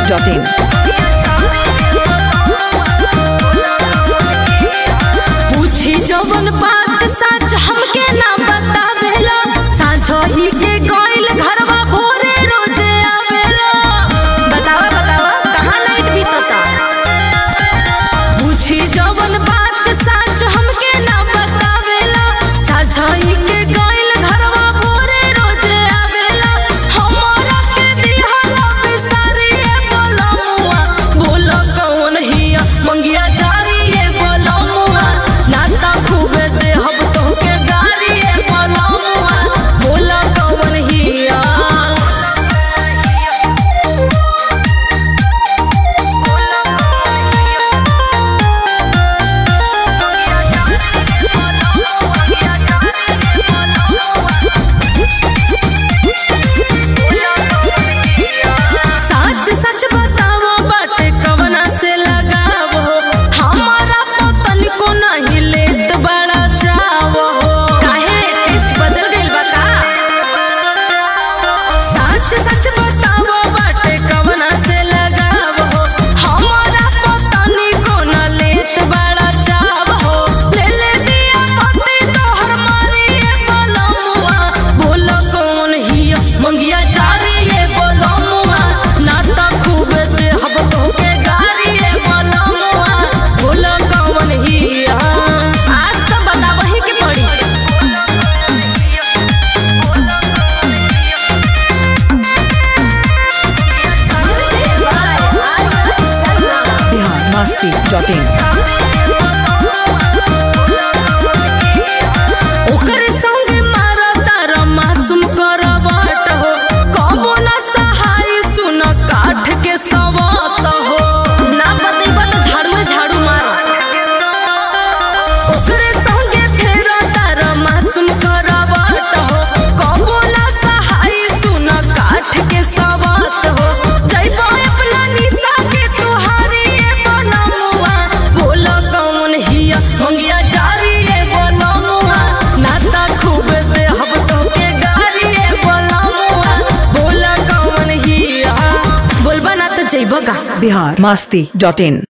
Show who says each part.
Speaker 1: masti.in.
Speaker 2: पूछी जवन बात सच हमके ना बतावेला साझो ही के गइल घरवा भोरे रोजे आवेला बतावा बतावा कहाँ लाइट बीतता पूछी जवन बात सच हमके ना बतावेला साझो ही के गइल घरवा भोरे रोजे आवेला हमरा के दिहला बिसारिए बोलमुआ बोल कौन हिया मंगिया जारिए बोलमुआ नाता खूबे देहब तोहके गारिए बोलमुआ बोल कौन हिया सच सच बताओ बाटे कवना से लगाव हो हमारा पतन को नहीं लेत बड़ा चाव हो काहे टेस्ट बदल गइल बा का सच सच बताओ बाटे कवना से लगाव हो हमारा पतन को न लेत बड़ा चाव हो ले ले दिया पति तोहर मारिए बोलमुआ बोल कौन हिया मंगिया चारिए बोलमुआ नाता खूब देहब तोहके गारिए बोलमुआ बोल कौन हिया आज तो बतावही के पड़ी
Speaker 1: Bihar masti.in.
Speaker 2: ओकर संग मारा तारा मासूम करवट हो कबो ना सहाय सुन काठ के सवत हो ना बतेबा तो झाड़ू में झाड़ू मारो ओकर संग फेर तारा मासूम करवट हो कबो ना सहाय सुन काठ के सवत हो जइबो अपना निशा के तुहारी बनमुआ बोल कौन हिया मंगिया जारी बनमुआ नाता खूब देहब तोके गारी बनमुआ बोल कौन हिया बोलबा ना तो जइबो का
Speaker 1: Bihar masti.in.